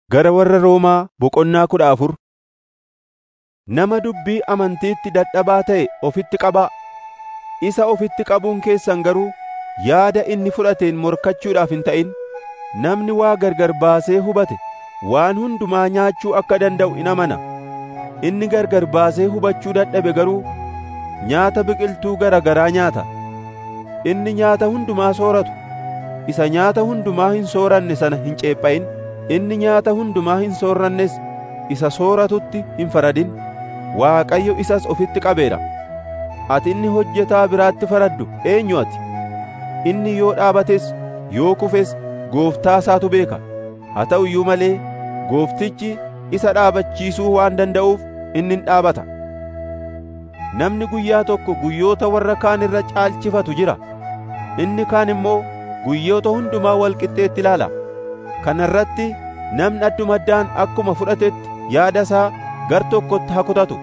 Gara warra Roomaa boqonnaa kudha afur Nama dubbii amantiitti dadhabaa ta'e ofitti qabaa. Isa ofitti qabuun keessan garuu yaada inni fudhateen morkachuudhaaf hin ta'in. Namni waa gargar baasee hubate waan hundumaa nyaachuu akka danda'u in amana. Inni gargar baasee hubachuu dadhabe garuu nyaata biqiltuu gara garaa nyaata. Inni nyaata hundumaa sooratu isa nyaata hundumaa hin sooranne sana hin ceepha'in. Inni nyaata hundumaa hin soorrannes isa sooratutti hin faradin. Waaqayyo isas ofitti qabeera. Ati inni hojjetaa biraatti faraddu eenyu ati? Inni yoo dhaabates yoo kufes gooftaa isaatu beeka. Haa ta'u iyyuu malee gooftichi isa dhaabachiisuu waan danda'uuf inni in dhaabata. Namni guyyaa tokko guyyoota warra kaan irra caalchifatu jira. Inni kaan immoo guyyoota hundumaa wal qixxeetti ilaala. Kana irratti namni addumaddaan akkuma fudhatetti yaada isaa gar tokkotti haa kutatu.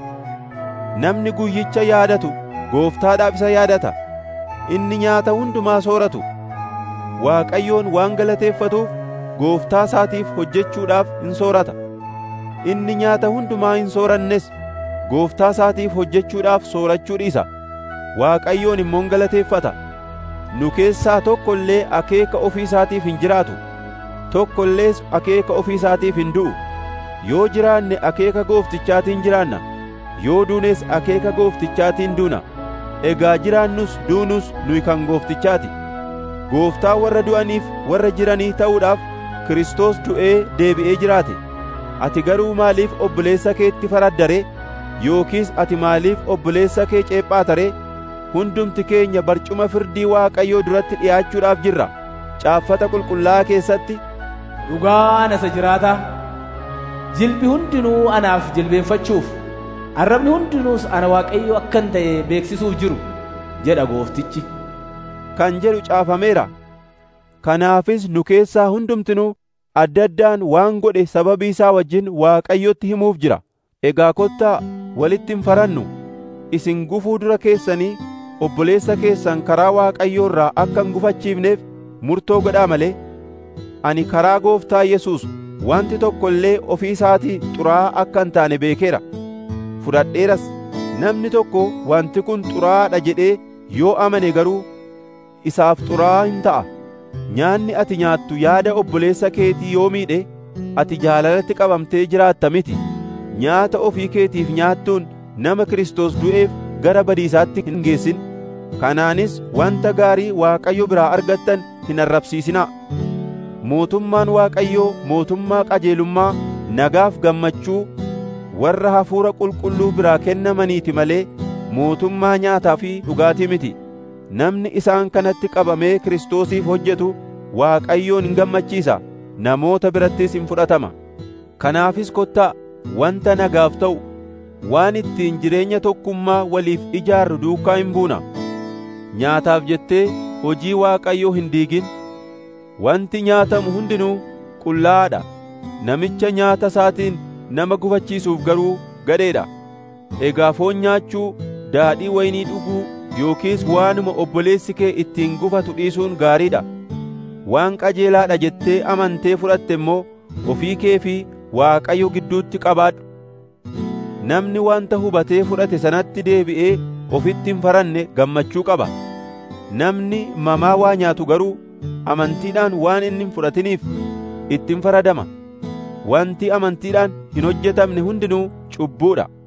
Namni guyyicha yaadatu gooftaadhaaf isa yaadata. Inni nyaata hundumaa sooratu. Waaqayyoon waan galateeffatuuf gooftaa isaatiif hojjechuudhaaf in soorata. Inni nyaata hundumaa hin soorannes gooftaa isaatiif hojjechuudhaaf soorachuu dhiisa. Waaqayyoon immoo galateeffata. Nu keessaa tokko illee akeeka ofii isaatiif hin jiraatu. Tokko illees akeeka ofii isaatiif hin du'u. Yoo jiraanne akeeka gooftichaatiin jiraanna. Yoo duunes akeeka gooftichaatiin duuna. Egaa jiraannus duunus nuyi kan gooftichaati. Gooftaa warra du'aniif warra jiranii ta'uudhaaf Kiristoos du'ee deebi'ee jiraate. Ati garuu maaliif obboleessa keetti faraddare? Yookiis ati maaliif obboleessa kee ceephaatare? Hundumti keenya barcuma firdii Waaqayyoo duratti dhi'aachuudhaaf jirra. Caaffata qulqullaa'aa keessatti Dhugaan isa jiraataa jilbi hundinuu anaaf jilbeenfachuuf arrabni hundinuus ana Waaqayyo akkan ta'e beeksisuuf jiru jedha gooftichi. kan jedhu caafameera. Kanaafis nu keessaa hundumtinuu adda addaan waan godhe sababii isaa wajjin Waaqayyotti himuuf jira. Egaa kottaa walitti hin farannu. Isin gufuu dura keessanii obboleessa keessan karaa Waaqayyoo irraa akka hin gufachiifneef murtoo godhaa malee. Ani karaa gooftaa Yesuus wanti tokko illee ofii isaatii xuraa'aa akka hin taane beekeera. Fudhadheeras namni tokko wanti kun xuraa'aadha jedhee yoo amane garuu isaaf xuraa'aa hin ta'a. Nyaanni ati nyaattu yaada obboleessa keetii yoo miidhe ati jaalalatti qabamtee jiraatta miti. Nyaata ofii keetiif nyaattuun nama Kiristoos du'eef gara badiisaatti hin geessin. Kanaanis wanta gaarii Waaqayyo biraa argattan hin arrabsiisinaa. Mootummaan Waaqayyoo mootummaa qajeelummaa nagaaf gammachuu warra hafuura qulqulluu biraa kennamaniiti malee mootummaa nyaataa fi dhugaatii miti. Namni isaan kanatti qabamee Kiristoosiif hojjetu Waaqayyoon hin gammachiisa, namoota birattis hin fudhatama. Kanaafis kottaa wanta nagaaf ta'u waan ittiin jireenya tokkummaa waliif ijaarru duukaa hin buuna. Nyaataaf jettee hojii Waaqayyoo hin diigin. Wanti nyaatamu hundinuu qullaa'aadha. Namicha nyaata isaatiin nama gufachiisuuf garuu gadheedha. Egaa foon nyaachuu, daadhii waynii dhuguu yookiis waanuma obboleessi kee ittiin gufatu dhiisuun gaariidha. Waan qajeelaadha jettee amantee fudhatte immoo ofii kee fi Waaqayyo gidduutti qabaadhu. Namni wanta hubatee fudhate sanatti deebi'ee ofitti hin faranne gammachuu qaba. Namni mamaa waa nyaatu garuu amantiidhaan waan inni hin fudhatiniif ittiin faradama. Wanti amantiidhaan hin hojjetamne hundinuu cubbuudha.